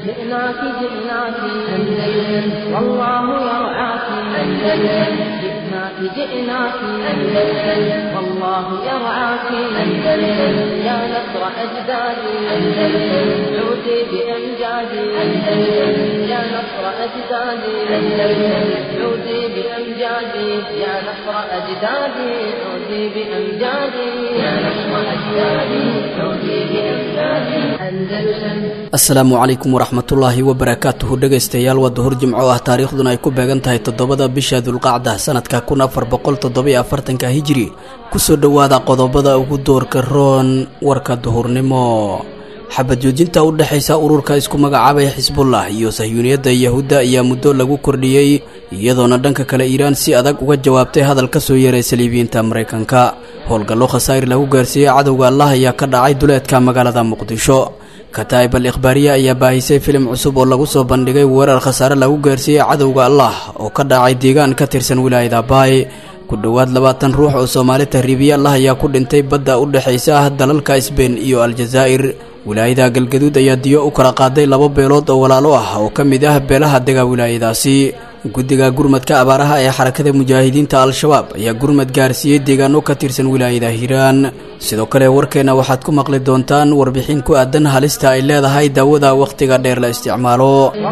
جئناك جئناك أندلس والله يرعاك أندلس جئناك جئناك أندلس والله يرعاك أندلس يا نصر أجدادي أندلس عودي بأمجادي أندلس يا نصر أجدادي أندلس عودي بأمجادي يا نصر أجدادي عودي بأمجادي يا نصر أجدادي عودي بأمجادي أندلس asalaamu calaykum waraxmatullaahi wabarakaatuhu dhegaystayaal waa duhur jimco ah taariikhduna ay ku beegan tahay toddobada bisha dulqacda sanadka kun afar boqol toddobiyo afartanka hijiri kusoo dhowaada qodobada ugu doorka roon warka duhurnimo xabad joojinta u dhexaysa ururka isku magacaabay xisbullah iyo sahyuuniyadda yahuudda ayaa muddo lagu kordhiyey iyadoona dhanka kale iiraan si adag uga jawaabtay hadal ka soo yeeray saliibiyiinta maraykanka howlgallo khasaa'ir lagu gaarsiiyey cadowga allah ayaa ka dhacay duleedka magaalada muqdisho kataa'ib al ikhbaariya ayaa baahisay filim cusub oo lagu soo bandhigay weerar khasaare lagu gaarsiiyey cadowga allah oo ka dhacay deegaan ka tirsan wilaayada baay ku dhowaad labaatan ruux oo soomaali tahriibiye allah ayaa ku dhintay badda u dhexaysa dalalka sbein iyo aljazaa'ir wilaayada galgaduud ayaa diyo u kala qaaday laba beelood oo walaalo ah oo ka mid ah beelaha dega wilaayadaasi guddiga gurmadka abaaraha ee xarakada mujaahidiinta al-shabaab ayaa gurmad gaarsiiyey deegaano ka tirsan wilaayada hiiraan sidoo kale warkeenna waxaad ku maqli doontaan warbixin ku aadan halista ay leedahay daawada wakhtiga dheer la isticmaalo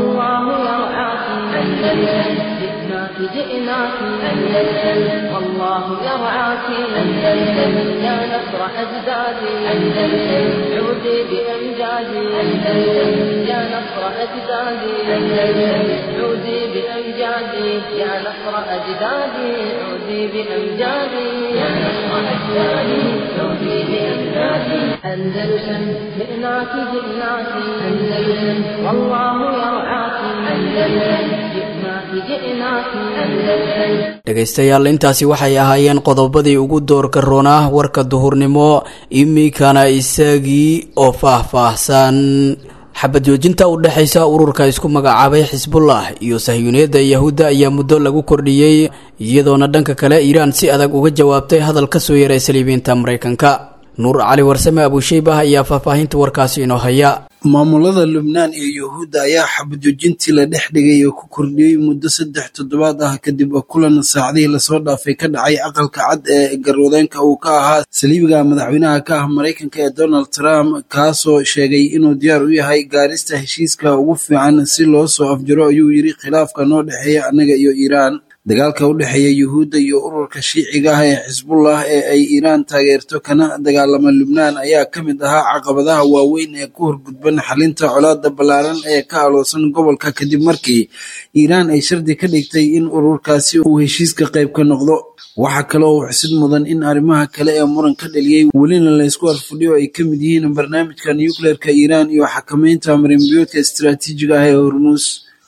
والله يرعاك أندلس جئناك جئناك أندلس والله يرعاك أندلس يا نصر أجدادي أندلس عودي بأمجادي أندلس يا نصر أجدادي أندلس عودي بأمجادي يا نصر أجدادي عودي بأمجادي يا نصر أجدادي عودي بأمجادي أندلس جئناك جئناك أندلس والله يرعاك أندلس جئناك جئناك أندلس dhegaystayaal intaasi waxay ahaayeen qodobadii ugu doorka roonaa warka duhurnimo iminkana isagii oo faah-faahsan xabad joojinta u dhexaysa ururka isku magacaabay xisbullah iyo sahyuuniyadda yahuudda ayaa muddo lagu kordhiyey iyadoona dhanka kale iiraan si adag uga jawaabtay hadal ka soo yeeray saliibiyiinta maraykanka nuur cali warsame abuusheybah ayaa faahfaahinta warkaasi inoo haya maamulada lubnaan iyo yuhuudda ayaa xabajoojintii la dhex dhigay oo ku kordhiyey muddo saddex toddobaad ah kadib kulan saacadihii lasoo dhaafay ka dhacay aqalka cad ee garwadeenka uu ka ahaa saliibiga madaxweynaha ka ah maraykanka ee donald trump kaasoo sheegay inuu diyaar u yahay gaarista heshiiska ugu fiican si loo soo afjaro ayuu yidhi khilaafka noo dhexeeya annaga iyo iiraan dagaalka u dhexeeya yuhuudda iyo ururka shiiciga ah ee xisbullah ee ay iiraan taageerto kana dagaalama lubnaan ayaa ka mid ahaa caqabadaha waaweyn ee ku horgudban xalinta colaada ballaaran ee ka aloosan gobolka kadib markii iiraan ay shardi ka dhigtay in ururkaasi uu heshiiska qayb ka noqdo waxaa kale oo xusid mudan in arrimaha kale ee muran ka dhaliyey welina laysku arfudhiyo ay ka mid yihiin barnaamijka nucleerka iiraan iyo xakameynta marinbiyoodka istaraatiijiga ah ee hormuus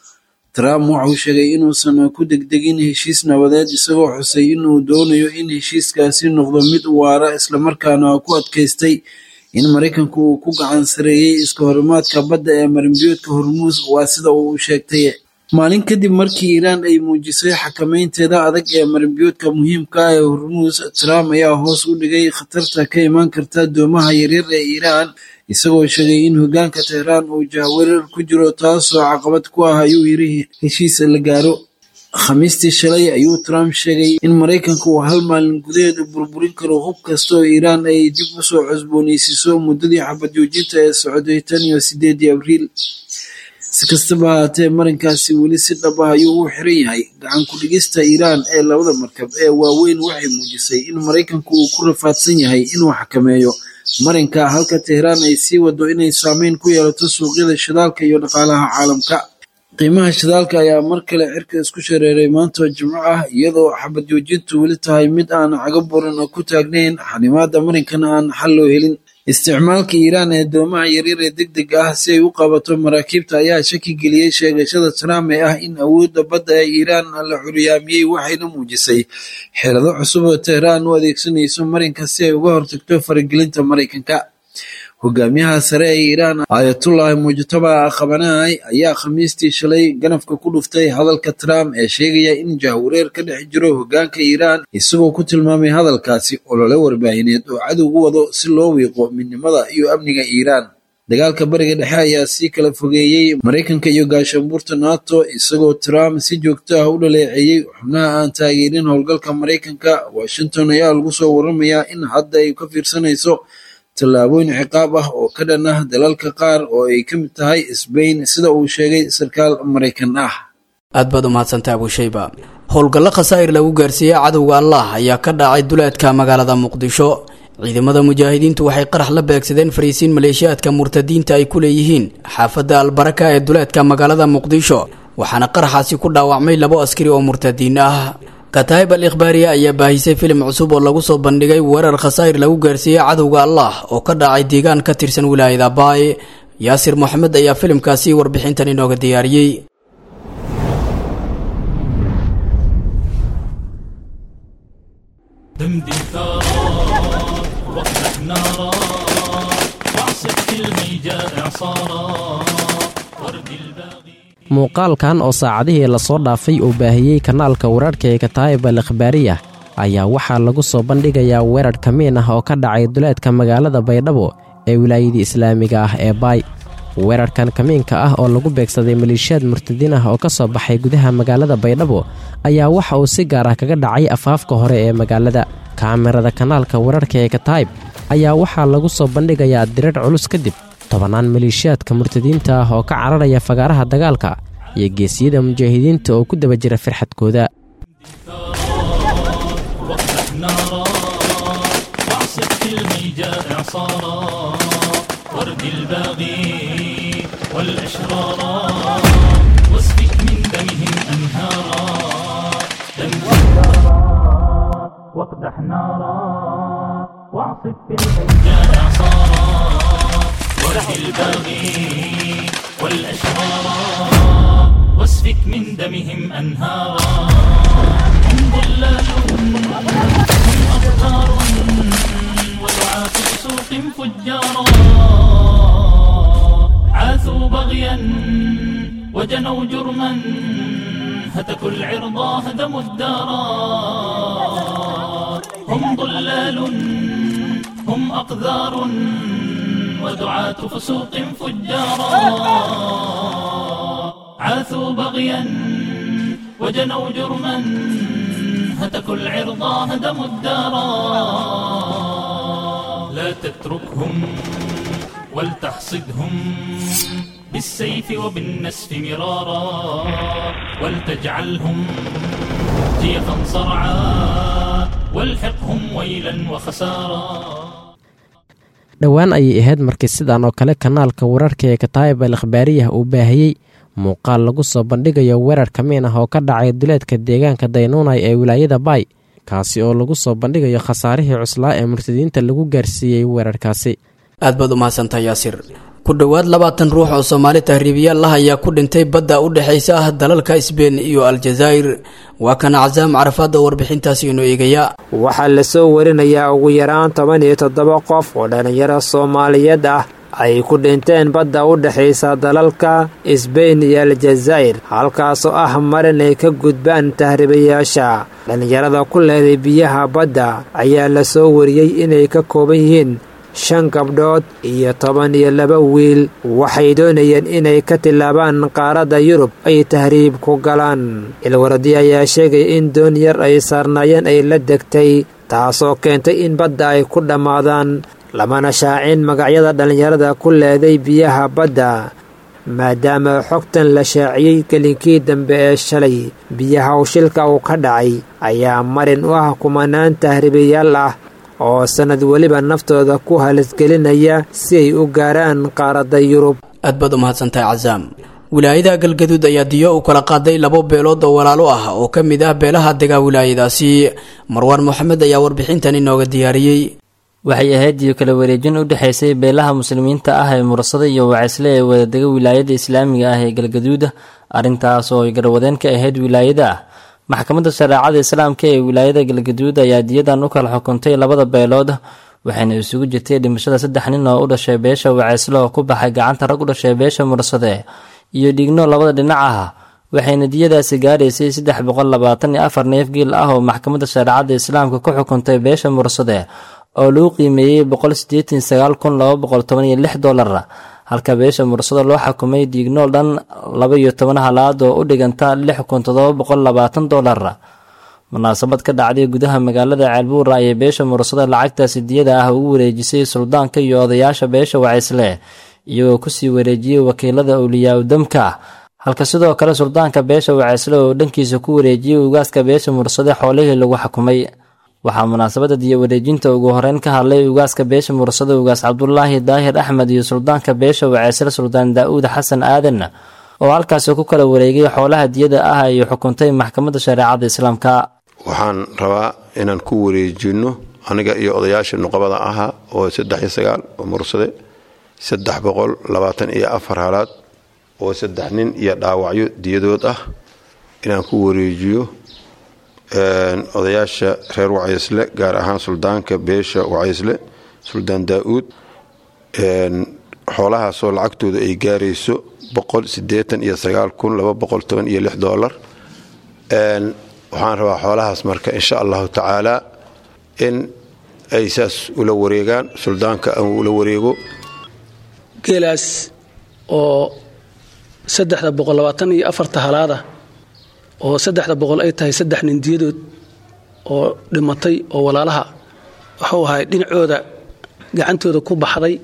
trump waxauu sheegay inuusan ku degdegin heshiis nabadeed isagoo xusay inuu doonayo in heshiiskaasi noqdo mid waara islamarkaana ku adkaystay in maraykanku uu ku gacan sareeyey iska horimaadka badda ee marinbiyoodka hormuus waa sida uu sheegtay maalin kadib markii iiraan ay muujisay xakameynteeda adag ee marinbiyoodka muhiimka ah ee hormuus trump ayaa hoos u dhigay khatarta ka imaan karta doomaha yaryar ee iiraan isagoo sheegay in hoggaanka tehraan uu jahwareer ku jiro taasoo caqabad ku ah ayuu yiri heshiis la gaaro khamiistii shalay ayuu trump sheegay in maraykanka uu hal maalin gudaheeda burburin karo hub kasta oo iiraan ay dib u soo cusboonaysiiso muddadii xabad joojinta ee socday tan iyo sideedii abriil si kastaba ahaatee marinkaasi weli si dhab ah ayuu u xiran yahay gacan ku-dhigista iiraan ee labada markab ee waaweyn waxay muujisay in maraykanku uu ku rafaadsan yahay inuu xakameeyo marinka halka tehraan ay sii wado inay saameyn ku yeelato suuqyada shidaalka iyo dhaqaalaha caalamka qiimaha shidaalka ayaa mar kale cirka isku shareeray maanta jimco ah iyadoo xabad joojintu weli tahay mid aan cago buran ku taagnayn xanimaada marinkana aan xal loo helin isticmaalka iiraan ee doomaha yaryar ee deg deg ah si ay u qabato maraakiibta ayaa shaki geliyey sheegashada trump ee ah in awoodda badda ee iiraan la curyaamiyey waxayna muujisay xeelado cusub oo tehraan u adeegsanayso marinka si ay uga hortagto faragelinta maraykanka hogaamiyaha sare ee iiraan aayatullahi mujtaba khabanaay ayaa khamiistii shalay ganafka ku dhuftay hadalka trump ee sheegaya in jahwareer ka dhex jiro hoggaanka iiraan isagoo ku tilmaamay hadalkaasi olole warbaahineed oo cadow u wado si loo wiiqo midnimada iyo amniga iiraan dagaalka bariga dhexe ayaa sii kala fogeeyey maraykanka iyo gaashaanbuurta nato isagoo trump si joogto ah u dhaleeceeyey xubnaha aan taageerin howlgalka maraykanka washington ayaa lagu soo waramayaa in hadda ay ka fiirsanayso tallaabooyin ciqaab ah oo ka dhan ah dalalka qaar oo ay ka mid tahay sbain sida uu sheegay sarkaal maraykan ah aad baad umahadsantaha abushayba howlgallo khasaa'ir lagu gaarsiiyey cadowga allah ayaa ka dhacay duleedka magaalada muqdisho ciidamada mujaahidiintu waxay qarax la beegsadeen fariisiin maleeshiyaadka murtadiinta ay ku leeyihiin xaafadda albaraka ee duleedka magaalada muqdisho waxaana qaraxaasi ku dhaawacmay labo askari oo murtadiin ah kataayib al ikhbaariya ayaa baahisay filim cusub oo lagu soo bandhigay weerar khasaa'ir lagu gaarsiiyey cadowga allah oo ka dhacay deegaan ka tirsan wilaayada baay yaasir moxamed ayaa filimkaasi warbixintan inooga diyaariyey دمدم ثارات واقدح نارا واعصف في الميجاء اعصارا ورد الباغي muuqaalkan oo saacadihii lasoo dhaafay uu baahiyey kanaalka wararhka ee kataayib al ikhbaariya ayaa waxaa lagu soo bandhigayaa weerar kamiin ah oo ka dhacay duleedka magaalada baydhabo ee wilaayadii islaamiga ah ee baay weerarkan kamiinka ah oo lagu beegsaday maleeshiyaad murtadiin ah oo ka soo baxay gudaha magaalada baydhabo ayaa waxa uu si gaar ah kaga dhacay afaafka hore ee magaalada kaamirada kanaalka wararka ee kataayib ayaa waxaa lagu soo bandhigayaa dirar culus kadib tobannaan maleeshiyaadka murtadiinta ah oo ka cararaya fagaaraha dagaalka iyo geesiyada mujaahidiinta oo ku daba jira firxadkooda واقدح نارا واعصف في الميجاء اعصارا ورد الباغي والاشرارا واسفك من دمهم انهارا دمهم واقدح نارا واعصف في الميجاء اعصارا ورد الباغي والاشرارا واسفك من دمهم انهارا هم ضلال هم أبطار ودعاة سوق فجارا عاثوا بغيا وجنوا جرما هتكوا العرضا هدموا الدارا هم ضلال هم أقذار ودعاة فسوق فجارا عاثوا بغيا وجنوا جرما هتكوا العرضا هدموا الدارا لا تتركهم ولتحصدهم بالسيف وبالنسف مرارا ولتجعلهم جيفا صرعا والحقهم ويلا وخسارا dhowaan ayay ahayd markii sidan oo kale kanaalka wararka ee kataayib al ikhbaariyah uu baahiyey muuqaal lagu soo bandhigayo weerar kamiin ah oo ka dhacay duleedka deegaanka daynuunay ee wilaayada baay kaasi oo lagu soo bandhigayo khasaarihii cuslaa ee murtadiinta lagu gaarsiiyey weerarkaasi aad baad umahadsantaha yaasir ku dhowaad labaatan ruux oo soomaali tahriibiyaal ah ayaa ku dhintay badda u dhexaysa ah dalalka sbein iyo aljazaa'ir waa kana casaam carafaadda warbixintaasi inoo eegaya waxaa lasoo warinayaa ugu yaraan toban iyo toddoba qof oo dhallinyaro soomaaliyeed ah ay ku dhinteen badda u dhexaysa dalalka sbein iyo aljazaa'ir halkaasoo ah marin ay ka gudbaan tahriibayaasha dhallinyarada ku leeday biyaha badda ayaa lasoo wariyey inay ka kooban yihiin shan gabdhood iyo toban iyo laba wiil waxay doonayeen inay ka tillaabaan qaaradda yurub ay tahriib ku galaan ilwaradi ayaa sheegaya in doon yar ay saarnaayeen ay la degtay taasoo keentay in badda ay ku dhammaadaan lamana shaacin magacyada dhallinyarada ku leeday biyaha badda maadaama xogtan la shaaciyey gelinkii dambe ee shalay biyaha ushilka uu ka dhacay ayaa marin u ah kumanaan tahriibayaal ah oo sannad weliba naftooda ku halisgelinaya si ay u gaaraan qaaradda yurub aad baad umahadsantahay casaam wilaayada galgaduud ayaa diyo u kala qaaday labo beelood oo walaalo ah oo ka mid ah beelaha degaa wilaayadaasi marwaan moxamed ayaa warbixintan inooga diyaariyey waxay ahayd iyo kala wareejin u dhexaysay beelaha muslimiinta ah ee murasada iyo wacisle ee wadadega wilaayada islaamiga ah ee galgaduuda arrintaas oo ay garwadeen ka ahayd wilaayada ah maxkamadda shareecada islaamka ee wilaayada galgaduud ayaa diyadan u kala xukuntay labada beelood waxayna isugu jirtay dhimashada saddex nin oo u dhashay beesha wacisle oo ku baxay gacanta rag u dhashay beesha mursade iyo dhigno labada dhinac ah waxayna diyadaasi gaaraysay saddex boqol labaatan iyo afar neef giil ah oo maxkamadda shareecada islaamka ku xukuntay beesha mursade oo lagu qiimeeyey boqol sideetan sagaal kun laba boqol toban iyo lix dollar halka beesha mursado loo xukumay dhiignool dhan laba iyo toban halaad oo u dhiganta lix kun toddoba boqol labaatan dollar munaasabad ka dhacday gudaha magaalada ceelbuura ayay beesha mursado lacagtaasi diyada ah ugu wareejisay suldaanka iyo odayaasha beesha wacaysle iyagoo kusii wareejiyey wakiilada awliyaa udamka halka sidoo kale suldaanka beesha wacaysle oo dhankiisa ku wareejiyey ugaaska beesha mursade xoolihii lagu xukumay waxaa munaasabada diyo wareejinta ugu horeyn ka hadlay ugaaska beesha mursade ugaas cabdulaahi daahir axmed iyo suldaanka beesha wacaysle suldaan daa-uud xasan aadan oo halkaasi ku kala wareegay xoolaha diyada ah ay xukuntay maxkamadda shareecada islaamka waxaan rabaa inaan ku wareejino aniga iyo odayaasha nuqabada ahaa oo saddex iyo sagaal oo mursade saddex boqol labaatan iyo afar halaad oo saddex nin iyo dhaawacyo diyadood ah inaan ku wareejiyo odayaasha reer wacaysle gaar ahaan suldaanka beesha wacaysle suldaan daa-uud xoolahaasoo lacagtooda ay gaarayso boqol sideetan iyo sagaal kun laba boqol toban iyo lix doolar waxaan rabaa xoolahaas marka insha allahu tacaala in ay saas ula wareegaan suldaanka ula wareego geelaas oo saddexda boqol labaatan iyo afarta halaada oo saddexda boqol ay tahay saddex nin diyadood oo dhimatay oo walaalaha wuxuu ahay dhinacooda gacantooda ku baxday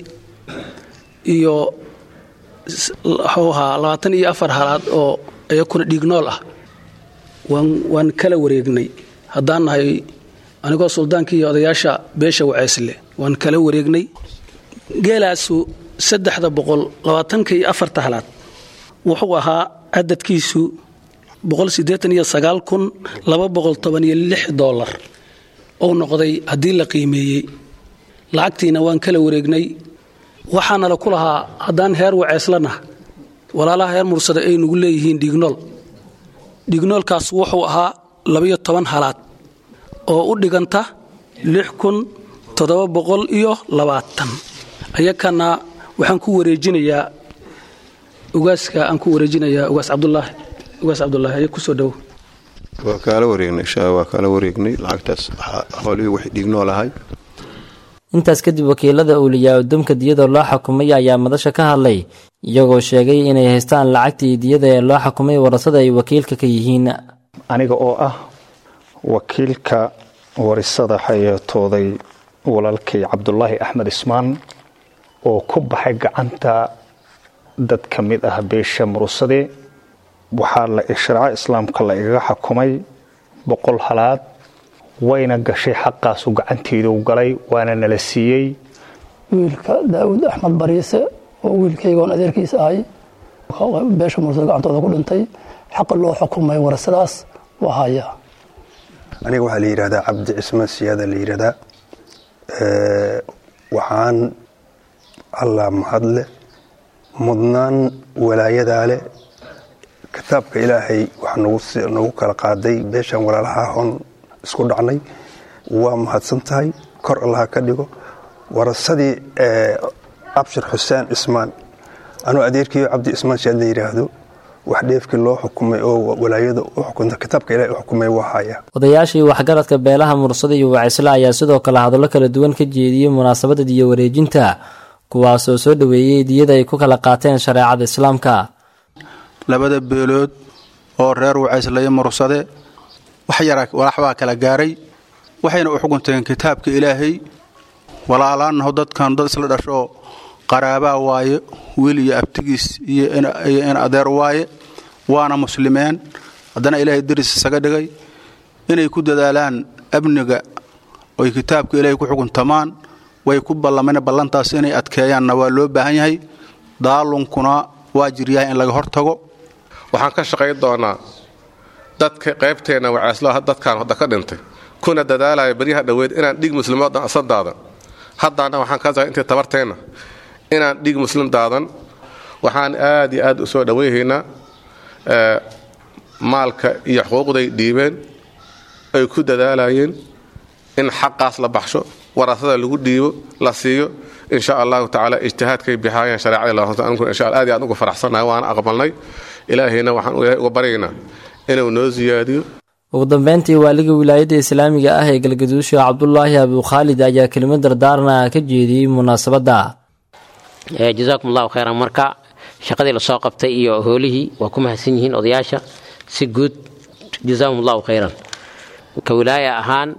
iyo wuxuu ahaa labaatan iyo afar halaad oo iyakuna dhiignool ah waan kala wareegnay haddaan nahay anigoo suldaankii iyo odayaasha beesha wacaysle waan kala wareegnay geelaasu saddexda boqol labaatanka iyo afarta halaad wuxuu ahaa cadadkiisu boqol siddeetan iyo sagaal kun laba boqol toban iyo lix doolar ou noqday haddii la qiimeeyey lacagtiina waan kala wareegnay waxaana la ku lahaa haddaan heer waceyslana walaalaha heer mursada ay nugu leeyihiin dhiignool dhignoolkaas wuxuu ahaa labayo toban halaad oo u dhiganta lix kun toddoba boqol iyo labaatan ayakana waxaan ku wareejinayaa ugaaska aan ku wareejinayaa ugaas cabdulaahi ugaas cabdulaahi aya kusoo dhowo waa kaala wareegnay insha waa kaala wareegnay lacagtaas xoolihii waxay dhiignool ahay intaas kadib wakiilada awliyaa udumka diyada loo xukumay ayaa madasha ka hadlay iyagoo sheegay inay haystaan lacagtii diyada ee loo xukumay warasada ay wakiilka ka yihiin aniga oo ah wakiilka warisada xayeetooday walaalkay cabdulaahi axmed ismaan oo ku baxay gacanta dad ka mid ah beesha murusade waxaa la sharco islaamka la igaga xukumay boqol halaad wayna gashay xaqaasu gacanteedu galay waana nala siiyey wiilka daawud axmed bariise oo wiilkaygoon adeerkiisa ahay beesha mursada gacantooda ku dhintay xaqa loo xukumay warasadaas waa haya aniga waxaa la yidhahdaa cabdi cismaan siyaada la yidhahdaa waxaan allah mahadle mudnaan walaayadaa leh kitaabka ilaahay waxaa nagu kala qaaday beeshan walaalaha hon isku dhacnay waa mahadsan tahay kor allaha ka dhigo warasadii abshir xuseen cismaan anuu adeerkiiyo cabdi cismaan siyaad la yidhaahdo wax dheefkii loo xukumay oo walaayada u xukunta kitaabka ilahay u xukumay waa haya odayaashii waxgaradka beelaha mursada iyo wacaysle ayaa sidoo kale hadallo kala duwan ka jeediyey munaasabada diyo wareejinta kuwaasoo soo dhoweeyey diyada ay ku kala qaateen shareecada islaamka labada beelood oo reer wacaysle iyo mursade wax yara walaxbaa kala gaaray waxayna u xukunteen kitaabka ilaahay walaalaanaho dadkan dad isla dhashoo qaraabaa waaye wiil iyo abtigiis iyo in adeer waaye waana muslimeen haddana ilaahay daris isaga dhigay inay ku dadaalaan amniga oy kitaabka ilaahay ku xukuntamaan way ku ballameen ballantaas inay adkeeyaanna waa loo baahan yahay daalunkuna waa jiryahay in laga hortago waxaan ka shaqayn doonaa dadka qaybteenna wacaaslo dadkaan hadda ka dhintay kuna dadaalaya baryaha dhoweed inaan dhig muslimood asan daadan haddaana waxaan ka intay tabarteenna inaan dhig muslim daadan waxaan aad iyo aad u soo dhowayhaynaa maalka iyo xuquuqday dhiibeen ay ku dadaalayeen in xaqaas la baxsho warasada lagu dhiibo la siiyo insha allahu tacaala ijtihaadkay bixaayeen shareecada insha aad iyo aad uga faraxsannahay waana aqbalnay ilaahayna waxaan ilaahay uga baryaynaa inuu noo siyaadiyo ugu dambeyntii waaliga wilaayadda islaamiga ah ee galgaduusha cabdulaahi abukhaalid ayaa kelimo dardaarna ka jeediyey munaasabadda jazaakum allahu khayran marka shaqadii lasoo qabtay iyo hoolihii waa ku mahadsan yihiin odayaasha si guud jazaakum allahu khayran ka wilaaya ahaan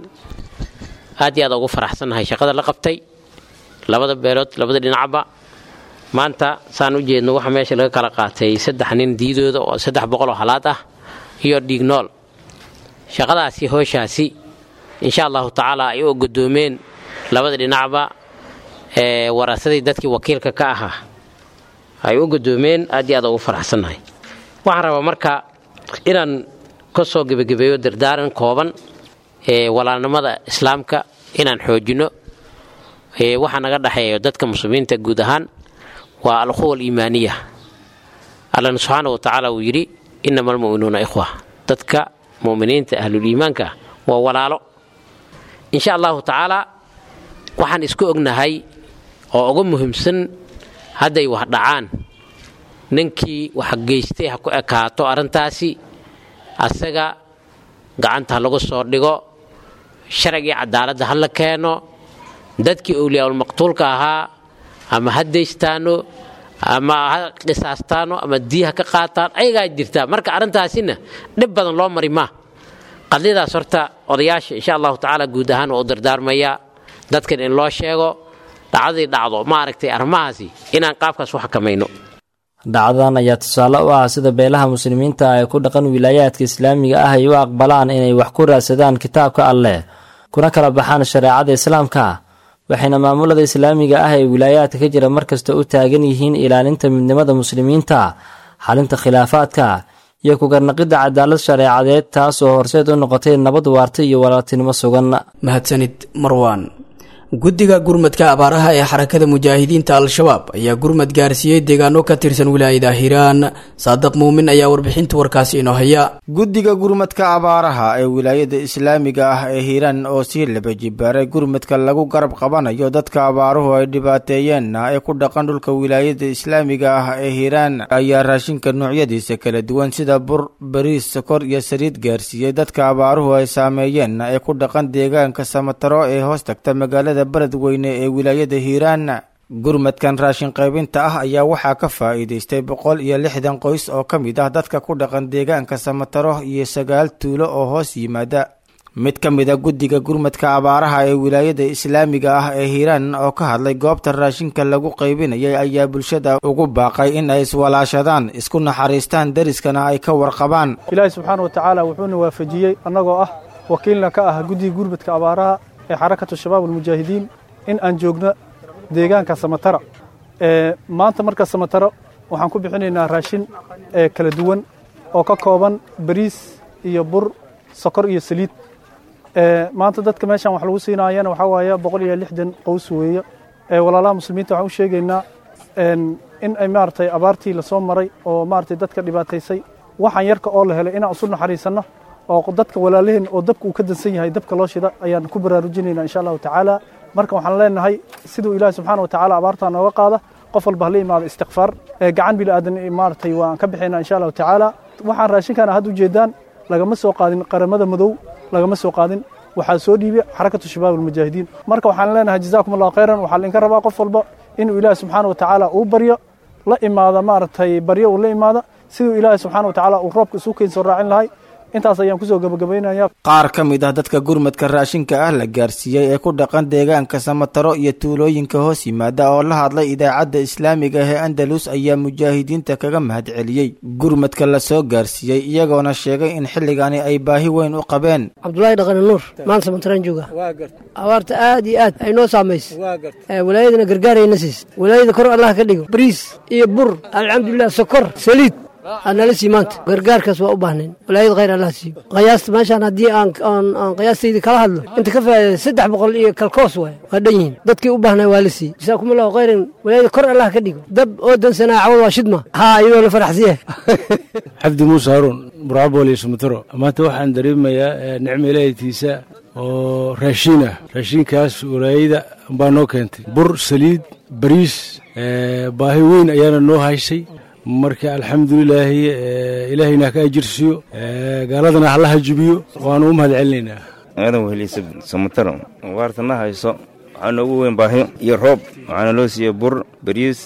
aad iyo aad ugu faraxsannahay shaqada la qabtay labada beelood labada dhinacba maanta saan u jeedno waxa meesha laga kala qaatay saddex nin diidooda oo saddex boqoloo halaad ah iyo dhiignool shaqadaasi hooshaasi insha allahu tacaala ay u godoomeen labada dhinacba ee warasadii dadkii wakiilka ka ahaa ay u godoomeen aad iyo aad ugu faraxsannahay waxaan rabaa marka inaan ka soo gebagabeeyo dardaaran kooban ee walaalnimada islaamka inaan xoojinno waxaa naga dhexeeyo dadka muslimiinta guud ahaan waa alquwa aliimaaniya allana subxaana wa tacaala uu yidhi innama almu'minuuna ikhwa dadka mu'miniinta ahluliimaanka waa walaalo insha allahu tacaala waxaan isku ognahay oo uga muhiimsan hadday wax dhacaan ninkii wax geystay ha ku ekaato arrintaasi asaga gacanta ha lagu soo dhigo sharcigii cadaaladda ha la keeno dadkii owliyaulmaqtuulka ahaa ama ha daystaano ama ha qisaastaano ama dii ha ka qaataan ayagaa jirtaa marka arrintaasina dhib badan loo mari maa qadiyadaas horta odayaasha insha allahu tacaala guud ahaan waa u dardaarmayaa dadkan in loo sheego dhacdadii dhacdo maaragtay arrimahaasi inaan qaabkaas u xakamayno dhacdadan ayaa tusaale u ah sida beelaha muslimiinta ee ku dhaqan wilaayaadka islaamiga ah ay u aqbalaan inay wax ku raadsadaan kitaabka alleh kuna kala baxaan shareecada islaamka waxayna maamulada islaamiga ah ee wilaayaadka ka jira markasta u taagan yihiin ilaalinta midnimada muslimiinta xalinta khilaafaadka iyo kugarnaqidda cadaalad shareecadeed taas oo horseed u noqotay nabad waarta iyo walaaltinimo sugan mahadsanid marwaan guddiga gurmadka abaaraha ee xarakada mujaahidiinta al-shabaab ayaa gurmad gaarsiiyey deegaano ka tirsan wilaayada hiiraan saadiq muumin ayaa warbixinta warkaasi inoo haya guddiga gurmadka abaaraha ee wilaayada islaamiga ah ee hiiraan oo sii laba jibaaray gurmadka lagu garab qabanayo dadka abaaruhu ay dhibaateeyeenna ee ku dhaqan dhulka wilaayada islaamiga ah ee hiiraan ayaa raashinka noocyadiisa kala duwan sida bur bariis sokor iyo saliid gaarsiiyey dadka abaaruhu ay saameeyeenna ee ku dhaqan deegaanka samataro ee hoos tagta magaalada beledweyne ee wilaayada hiiraan gurmadkan raashin qaybinta ah ayaa waxaa ka faa'iidaystay boqol iyo lixdan qoys oo ka mid ah dadka ku dhaqan deegaanka samataro iyo sagaal tuulo oo hoos yimaada mid ka mid a guddiga gurmadka abaaraha ee wilaayada islaamiga ah ee hiiraan oo ka hadlay goobta raashinka lagu qaybinayay ayaa bulshada ugu baaqay in ay iswalaashadaan isku naxariistaan deriskana ay ka warqabaan ilaahi subxaana wa tacaala wuxuuna waafajiyey annagoo ah wakiilna ka ah guddiga gurmadka abaaraha ee xarakatu shabaab almujaahidiin in aan joogno deegaanka samatara maanta marka samataro waxaan ku bixinaynaa raashin kala duwan oo ka kooban bariis iyo bur sokor iyo saliid maanta dadka meeshaan wax lagu siinaayana waxaa waaye boqol iyo lixdan qows weeye walaalaha muslimiinta waxaan u sheegaynaa in ay maaragtay abaartii lasoo maray oo maaragtay dadka dhibaataysay waxaan yarka oo la helay inaan isu naxariisanno oo dadka walaalaheen oo dabka uu ka dansan yahay dabka loo shida ayaan ku baraarujinayna insha allahu tacaala marka waxaan leenahay siduu ilaahi subxaana wa tacaala abaartaa nooga qaada qof walba hala imaado istikfaar gacan bini aadan maaragtay waan ka bixaynaa insha allahu tacaala waxaan raashinkaana had ujeedaan lagama soo qaadin qaramada madow lagama soo qaadin waxaa soo dhiibay xarakatu shabaab almujaahidiin marka waxaan leenahay jazaakum allahu khayran waxaa lainka rabaa qof walba inuu ilaahi subxaana wa tacaala uu baryo la imaada maaragtay baryo uu la imaada siduu ilaahi subxaana wa tacaala uu roobka isu keyn soo raacin lahay intaas ayaan kusoo gabagabaynaya qaar ka mid ah dadka gurmadka raashinka ah la gaarsiiyey ee ku dhaqan deegaanka samataro iyo tuulooyinka hoos yimaada oo la hadlay idaacadda islaamiga ee andalus ayaa mujaahidiinta kaga mahadceliyey gurmadka la soo gaarsiiyey iyagoona sheegay in xilligani ay baahi weyn u qabeen cabdulaahi dhaqane nuur maanta samataraan jooga abaarta aad iyo aad ay noo saamaysay walaayadana gargaarayna siis walaayada kor allah ka dhigo bariis iyo bur alxamdulilah sokor saliid aanala sii maanta gargaarkaas waa u baahnayn walaayada khayr allah siiyo qiyaasta meeshaan haddii aan aan qiyaastayda kala hadlo inta ka faa'iida saddex boqol iyo kalkoos waay waa dhan yihiin dadkii u baahnay waa la siiyey jasaakum allahu khayran walaayada kor allah ka dhigo dab oo dansanaa cawad waa shidma haa iyadoo la faraxsiye cabdi muuse haruun buraabol iyo sumataro maanta waxaan dareemayaa nicmo ilaahitiisa oo raashiin ah raashiinkaas walaayada baa noo keentay bur saliid bariis baahi weyn ayaana noo haysay marka alxamdulilaahi ilaahayna haka ajirsiiyo gaaladana halaha jibiyo waanu u mahad celinaynaa aadan weheliisa samataro waartana hayso waxaa noogu weyn baahi iyo roob waxaana loo siiyey bur bariis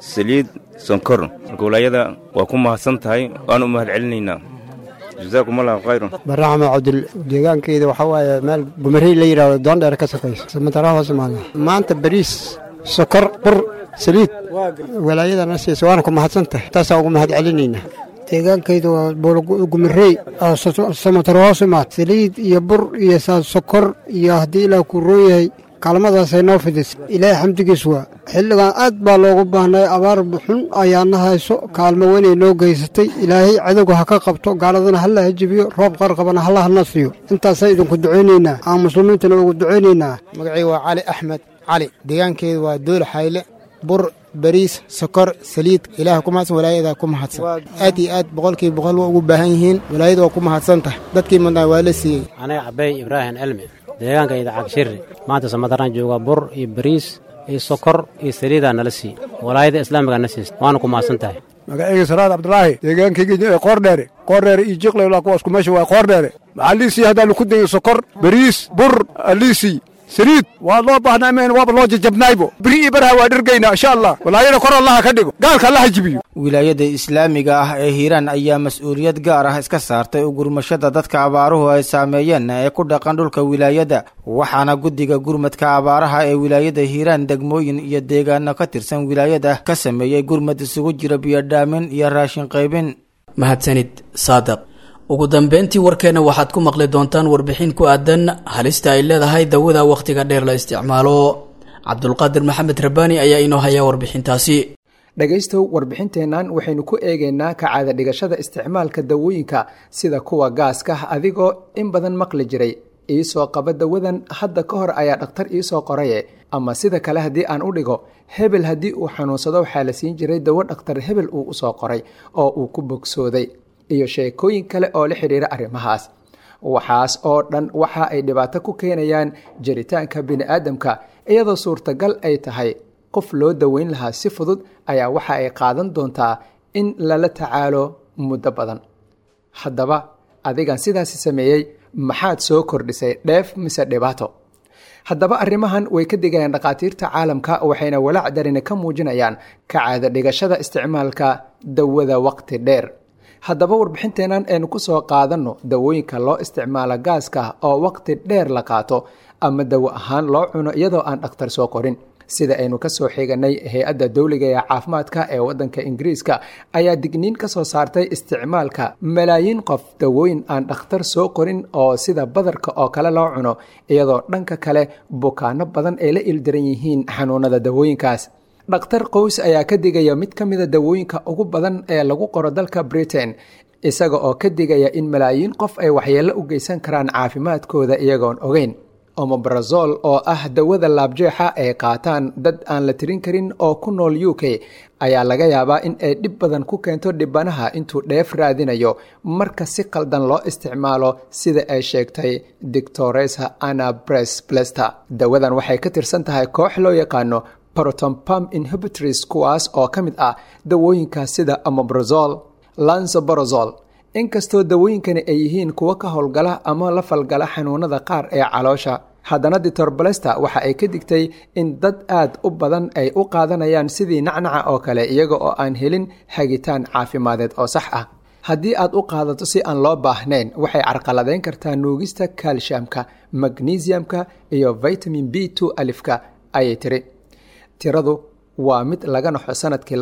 saliid sonkor marka walaayada waa ku mahadsan tahay waanu mahad celinaynaa jazaakum allahu khayran baraxma cabdil deegaankayda waxaa waaye meel gumarey la yidhahdo doondheer ka sokaysa samatara hoos imaada maanta bariis sokor bur saliid walaayadana siisa waana ku mahadsan tahay taasaa ugu mahad celinaynaa deegaankayda waa buulgumarey samatara hoos imaad saliid iyo bur iyo sokor iyo haddii ilaah kuu roon yahay kaalmadaasay noo fidisay ilaahay xamdigiis waa xilligan aad baa loogu baahnay abaar xun ayaana hayso kaalmo weynay noo geysatay ilaahay cadowga ha ka qabto gaaladana halla ha jebiyo roob qarqabana halla hana siiyo intaasay idinku ducaynaynaa aan muslimiintana ugu ducaynaynaa magacii waa cali axmed cali deegaankeedu waa dool xayle bur bariis sokor saliid ilaah ku mahadsan walaayada ku mahadsan aad iyo aad boqolkiiba boqol waa ugu baahan yihiin walaayada waa ku mahadsan tahay dadkii mudnaa waa la siiyey aniga cabey ibraahim cilmi deegaankayda cagshirri maanta samadaraan jooga bur iyo bariis iyo sokor iyo saliidaa nala siiy walaayada islaamigaa na siisa waana ku mahadsan tahay magacayga salaad cabdulaahi deegaankayga qoordheere qoordheere iyo jiqle kuwaasku meesha waa qoordheere maxaa liisii haddaanu ku dayin sokor bariis bur aliisii saliid waa loo baahnaa meen waaba loo jajabnaaybo biri iyo baraha waa dhirgaynaa insha allah walaayada kor allaha ka dhigo gaalka allaha jibiyo wilaayada islaamiga ah ee hiiraan ayaa mas-uuliyad gaar ah iska saartay ugurmashada dadka abaaruhu ay saameeyeen ee ku dhaqan dhulka wilaayada waxaana guddiga gurmadka abaaraha ee wilaayada hiiraan degmooyin iyo deegaano ka tirsan wilaayada ka sameeyey gurmad isugu jira biyodhaamin iyo raashin qaybin mahadsanid saadaq ugu dambeyntii warkeenna waxaad ku maqli doontaan warbixin ku aadan halista ay leedahay dawada wakhtiga dheer la isticmaalo cabdulqaadir maxamed rabbaani ayaa inoo haya warbixintaasi dhegaystow warbixinteennan waxaynu ku eegaynaa kacaada dhigashada isticmaalka dawooyinka sida kuwa gaaska adigoo in badan maqli jiray iisoo qaba dawadan hadda ka hor ayaa dhakhtar iisoo qoraye ama sida kale haddii aan u dhigo hebel haddii uu xanuunsado waxaa la siin jiray dawo dhakhtar hebel uu usoo qoray oo uu ku bogsooday iyo sheekooyin kale oo la xidhiira arrimahaas waxaas oo dhan waxa ay dhibaato ku keenayaan jiritaanka bini'aadamka iyadoo suurtagal ay tahay qof loo daweyn lahaa si fudud ayaa waxa ay qaadan doontaa in lala tacaalo muddo badan haddaba adigan sidaasi sameeyey maxaad soo kordhisay dheef mise dhibaato haddaba arrimahan way ka digayaan dhakhaatiirta caalamka waxayna walaac darina ka muujinayaan kacaada dhigashada isticmaalka dawada waqti dheer haddaba warbixinteennan aynu ku soo qaadanno dawooyinka loo isticmaalo gaaska oo waqti dheer la qaato ama dawo ahaan loo cuno iyadoo aan dhakhtar soo qorin sida aynu ka soo xiganay hay-adda dowliga ee caafimaadka ee waddanka ingiriiska ayaa digniin ka soo saartay isticmaalka malaayiin qof dawooyin aan dhakhtar soo qorin oo sida badarka oo kale loo cuno iyadoo dhanka kale bukaano badan ay la ildaran yihiin xanuunada dawooyinkaas dhakhtar qows ayaa ka digaya mid ka mida dawooyinka ugu badan ee lagu qoro dalka britain isaga oo ka digaya in malaayiin qof ay waxyeello u geysan karaan caafimaadkooda iyagoon ogeyn omobrazol oo ah dawada laabjeexa ay qaataan dad aan la tirin karin oo ku nool u k ayaa laga yaabaa in ay dhib badan ku keento dhibanaha intuu dheef raadinayo marka si qaldan loo isticmaalo sida ay sheegtay dictoresa anna bres blester dawadan waxay ka tirsan tahay koox loo yaqaano protompam inhibitors kuwaas oo ka mid ah dawooyinka sida amobrazol lansoborozol inkastoo dawooyinkani ay yihiin kuwo ka howlgala ama la falgala xanuunada qaar ee caloosha haddana ditor balesta waxa ay ka digtay in dad aad u badan ay u qaadanayaan sidii nacnaca oo kale iyaga oo aan helin hagitaan caafimadeed oo sax ah haddii aad u qaadato si aan loo baahnayn waxay carqaladeyn kartaa nuugista kaalshamka magnesiumka iyo vitamin b two alifka ayay tiri tiradu waa mid laga naxo sanadkii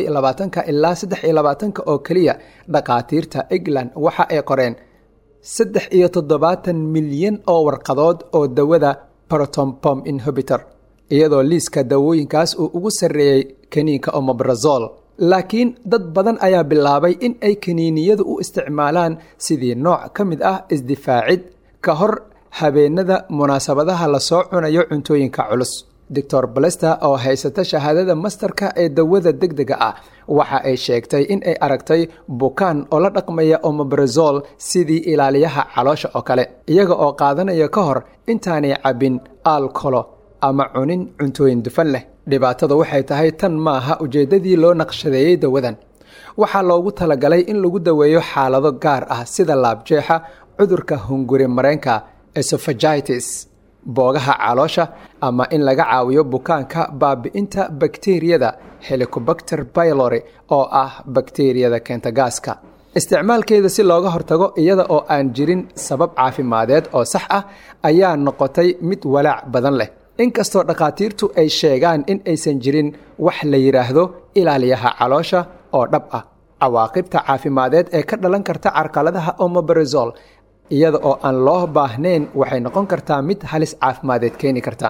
ilaa saddex oo keliya dhakhaatiirta england waxa ay qoreen saddex iyo toddobaatan milyan oo warqadood oo dawada protompom inhibitor iyadoo liiska dawooyinkaas uu ugu sarreeyey kaniinka omobrazol laakiin dad badan ayaa bilaabay in ay kaniiniyadu u isticmaalaan sidii nooc ka mid ah isdifaacid ka hor habeenada munaasabadaha lasoo cunayo cuntooyinka culus doctor balester oo haysata shahaadada mastarka ee dawada deg dega ah waxa ay sheegtay in ay aragtay bukaan oo la dhaqmaya omobrazol sidii ilaaliyaha caloosha oo kale iyaga oo qaadanaya ka hor intaanay cabbin alkolo ama cunin cuntooyin dufan leh dhibaatada waxay tahay tan maaha ujeeddadii loo naqshadeeyey dawadan waxaa loogu talagalay in lagu daweeyo xaalado gaar ah sida laabjeexa cudurka hunguri mareenka esophagitis boogaha caloosha ama in laga caawiyo bukaanka baabi'inta bakteriyada helicobacter pylori oo ah bakteriyada keenta gaaska isticmaalkeeda si looga hortago iyada oo aan jirin sabab caafimadeed oo sax ah ayaa noqotay mid walaac badan leh inkastoo dhakhaatiirtu ay sheegaan in aysan jirin wax la yidhaahdo ilaaliyaha caloosha oo dhab ah cawaaqibta caafimadeed ee ka dhalan karta carqaladaha omobarazol iyada oo aan loo baahnayn waxay noqon kartaa mid halis caafimadeed keeni karta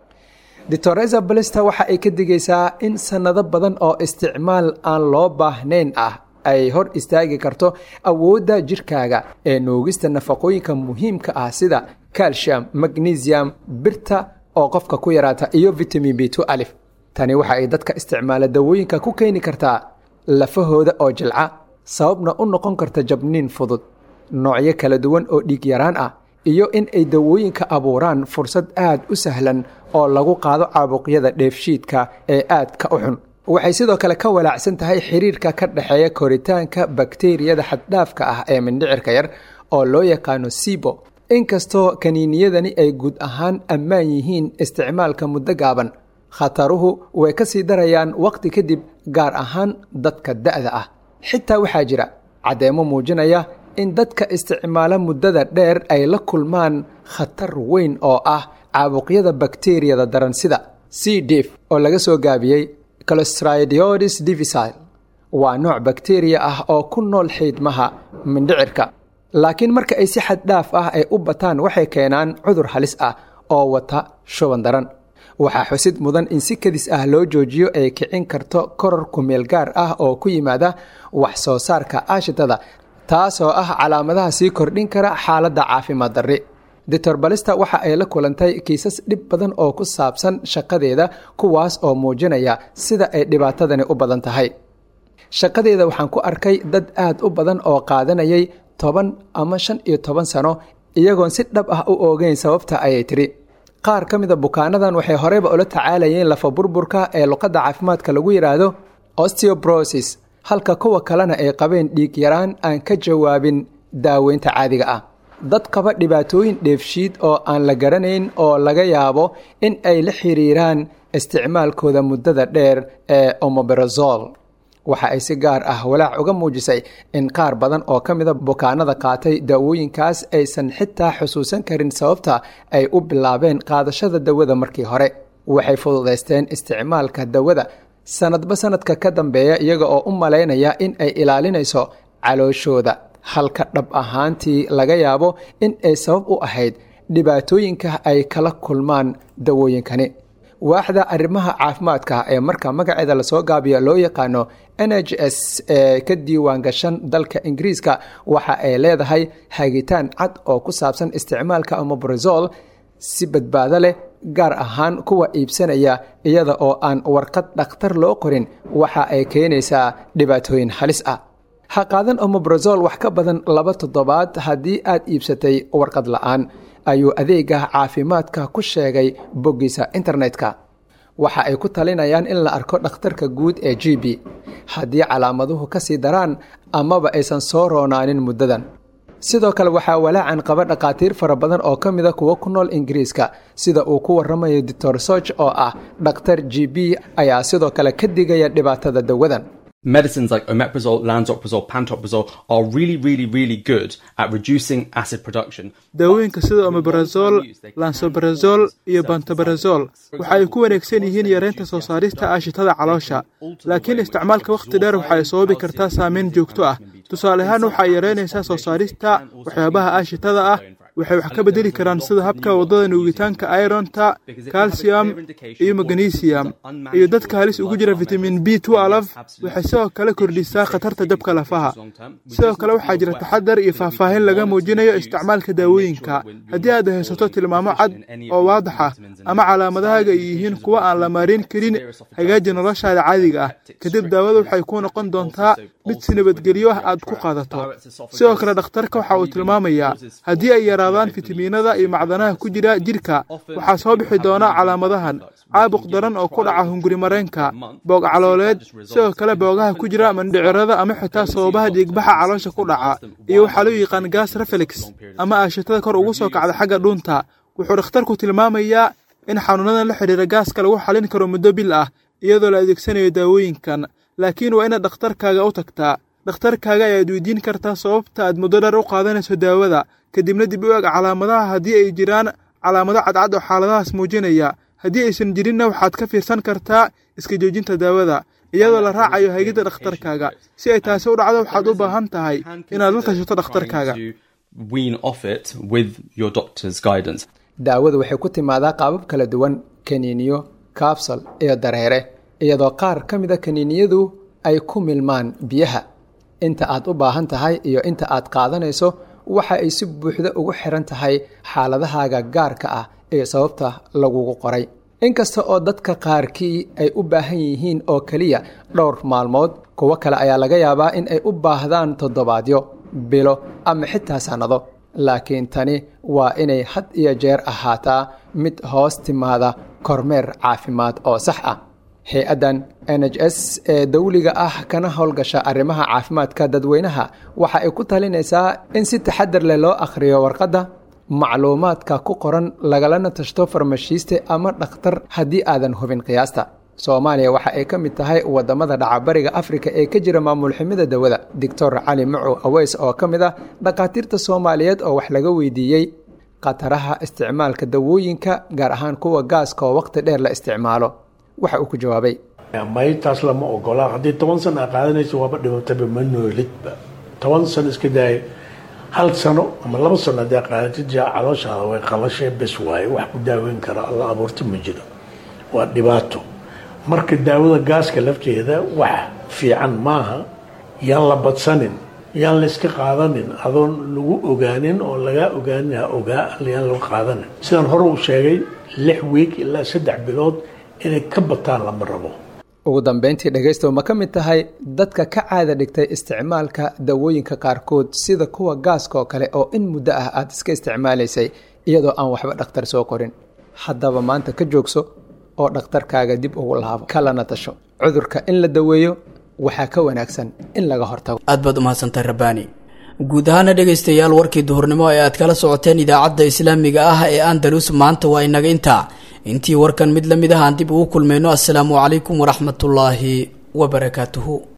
doctoresa balista waxa ay ka digaysaa in sannado badan oo isticmaal aan loo baahnayn ah ay hor istaagi karto awoodda jirkaaga ee nuugista nafaqooyinka muhiimka ah sida calcium magnesium birta oo qofka ku yaraata iyo vitamin b two alif tani waxa ay dadka isticmaala dawooyinka ku keeni kartaa lafahooda oo jilca sababna u noqon karta jabniin fudud noocyo kala duwan oo dhiig yaraan ah iyo in ay dawooyinka abuuraan fursad aad u sahlan oo lagu qaado caabuqyada dheefshiidka ee aadka u xun waxay sidoo kale ka walaacsan tahay xiriirka ka dhexeeya koritaanka bakteriyada xaddhaafka ah ee mindhicirka yar oo loo yaqaano sibo inkastoo kaniiniyadani ay guud ahaan ammaan yihiin isticmaalka muddo gaaban khataruhu way ka sii darayaan wakhti kadib gaar ahaan dadka da'da ah xitaa waxaa jira caddeemo muujinaya in dadka isticmaala muddada dheer ay la kulmaan khatar weyn oo ah caabuqyada bakteriyada daran sida c dif oo laga soo gaabiyey clostridiodis divisile waa nooc bakteriya ah oo ku nool xiidmaha mindhicirka laakiin marka ay si xad dhaaf ah ay u bataan waxay keenaan cudur halis ah oo wata shuban daran waxaa xusid mudan in si kadis ah loo joojiyo ay kicin karto koror kumeel gaar ah oo ku yimaada wax soo saarka aashitada taasoo ah calaamadaha sii kordhin kara xaaladda caafimaad darri doctor balista waxa ay la kulantay kiisas dhib badan oo ku saabsan shaqadeeda kuwaas oo muujinaya sida ay dhibaatadani u badan tahay shaqadeeda waxaan ku arkay dad aad u badan oo qaadanayay toban ama shan iyo toban sano iyagoon si dhab ah u oogeyn sababta ayay tiri qaar ka mida bukaanadan waxay horeyba ula tacaalayeen lafa burburka ee luqadda caafimaadka lagu yidhaahdo osteobrosis halka kuwa kalena ay qabeen dhiig yaraan aan ka jawaabin daaweynta caadiga ah dad qaba dhibaatooyin dheefshiid oo aan la garanayn oo laga yaabo in ay la xiriiraan isticmaalkooda muddada dheer ee omoberazol waxa ay si gaar ah walaac uga muujisay in qaar badan oo ka mida bukaanada qaatay daawooyinkaas aysan xitaa xusuusan karin sababta ay u bilaabeen qaadashada dawada markii hore waxay fududaysteen isticmaalka dawada sanadba sanadka ka dambeeya iyaga oo u malaynaya in ay ilaalinayso calooshooda halka dhab ahaantii laga yaabo in ay sabab u ahayd dhibaatooyinka ay kala kulmaan dawooyinkani waaxda arrimaha caafimaadka ee marka magaceeda lasoo gaabiyo loo yaqaano n h s ee ka diiwaan gashan dalka ingiriiska waxa ay leedahay hagitaan cad oo ku saabsan isticmaalka omobrazol si badbaado leh gaar ahaan kuwa iibsanaya iyada oo aan warqad dhakhtar loo qorin waxa ay keenaysaa dhibaatooyin halis ah ha qaadan omobrazol wax ka badan laba toddobaad haddii aad iibsatay warqad la'aan ayuu adeega caafimaadka ku sheegay boggiisa internetka waxa ay ku talinayaan in la arko dhakhtarka guud ee g b haddii calaamaduhu ka sii daraan amaba aysan soo roonaanin muddadan sidoo kale waxaa walaacan qaba dhakhaatiir fara badan oo ka mida kuwa ku nool ingiriiska sida uu ku waramayo doctor soch oo ah dhakhtar g b ayaa sidoo kale ka digaya dhibaatada dawadan Medicines like omeprazole, lansoprazole, pantoprazole are really, really, really good at reducing acid production. daawooyinka sida omeprazol lansobrazol iyo bantobarazol waxa ay ku wanaagsan yihiin yareynta soo saarista aashitada caloosha laakiin isticmaalka wakhti dheer waxa ay sababi kartaa saameyn joogto ah tusaale ahaan waxa ay yareynaysaa soo saarista waxyaabaha aashitada ah waxay wax ka bedeli karaan sida habka waddada nuugitaanka ironta calcium iyo magnesium iyo dadka halis ugu jira vitamin b waxay sidoo kale kordhisaa khatarta jabka lafaha sidoo kale waxaa jira taxadar iyo faahfaahin laga muujinayo isticmaalka daawooyinka haddii aad haysato tilmaamo cad oo waadax ah ama calaamadahaaga ay yihiin kuwa aan la maarin karin hagaaji noloshaada caadiga ah kadib daawada waxay kuu noqon doontaa mid si nabadgelyo ah aad ku qaadato sidoo kale dhakhtarka waxa uu tilmaamayaa haddii ay yaraadaan fitamiinada iyo macdanaha ku jira jidhka waxaa soo bixi doona calaamadahan caabuq daran oo ku dhaca hunguri mareenka boog calooleed sidoo kale boogaha ku jira mandhicirada ama xitaa sababaha dhiigbaxa caloosha ku dhaca iyo waxaa loo yaqaan gas refelix ama aashitada kor ugu soo kacda xagga dhuunta wuxuu dhakhtarku tilmaamayaa in xanuunadan la xidhiira gaaska lagu xalin karo muddo bil ah iyadoo la adeegsanayo daawooyinkan laakiin waa inaad dhakhtarkaaga u tagtaa dhakhtarkaaga ayaad weydiin kartaa sababta aad muddo dheer u qaadanayso daawada kadibna dib u eg calaamadaha haddii ay jiraan calaamado cadcad oo xaaladahaas muujinaya haddii aysan jirinna waxaad ka fiirsan kartaa iska joojinta daawada iyadoo la raacayo haygidda dhakhtarkaaga si ay taasi u dhacdo waxaad u baahan tahay inaad la tashato dhakhtarkaaga daawadu waxay ku timaadaa qaabab kala duwan kaniiniyo kaabsal iyo dareere iyadoo qaar ka mida kaniiniyadu ay ku milmaan biyaha inta aad u baahan tahay iyo inta aad qaadanayso waxa ay si buuxda ugu xiran tahay xaaladahaaga gaarka ah iyo sababta lagugu qoray inkasta oo dadka qaarkii ay u baahan yihiin oo keliya dhowr maalmood kuwo kale ayaa laga yaabaa in ay u baahdaan toddobaadyo bilo ama xitaa sannado laakiin tani waa inay had iyo jeer ahaataa mid hoos timaada kormeer caafimaad oo sax ah hay-addan n h s ee dawliga ah kana howlgasha arrimaha caafimaadka dadweynaha waxa ay ku talinaysaa in si taxadar leh loo akhriyo warqadda macluumaadka ku qoran lagalana tashto farmashiiste ama dhakhtar haddii aadan hubin qiyaasta soomaaliya waxa ay ka mid tahay wadamada dhacabariga afrika ee ka jira maamul xumida dawada doctor cali macow aweys oo ka mid ah dhakhaatiirta soomaaliyeed oo wax laga weydiiyey khataraha isticmaalka dawooyinka gaar ahaan kuwa gaaska oo waqti dheer la isticmaalo waxa uu ku jawaabay maytaas lama ogola haddii toban sano a qaadanaysa waaba dhimataba ma noolidba toban sano iska daaya hal sano ama laba sano haddii qaadatid jaa calooshaada way qalashee bes waaye wax ku daaweyn kara alla abuurta ma jiro waa dhibaato marka daawada gaaska lafteeda wax fiican maaha yaan la badsanin yaan la iska qaadanin adoon lagu ogaanin oo lagaa ogaanin ha ogaa yaan lagu qaadanin sidaan hore u sheegay lix wiig ilaa saddex bilood inay ka bataan lama rabo ugu dambeyntii dhegaystow ma ka mid tahay dadka ka caada dhigtay isticmaalka dawooyinka qaarkood sida kuwa gaaska oo kale oo in muddo ah aad iska isticmaalaysay iyadoo aan waxba dhakhtar soo qorin haddaba maanta ka joogso oo dhakhtarkaaga dib ugu laabo kalana tasho cudurka in la daweeyo waxaa ka wanaagsan in laga hortago aad baad umahadsantahay rabbaani guud ahaana dhegaystayaal warkii duhurnimo ee aad kala socoteen idaacadda islaamiga ah ee andalus maanta waa inaga intaa intii warkan mid la mid ah aan dib ugu kulmayno assalaamu calaykum waraxmatullaahi wabarakaatuhu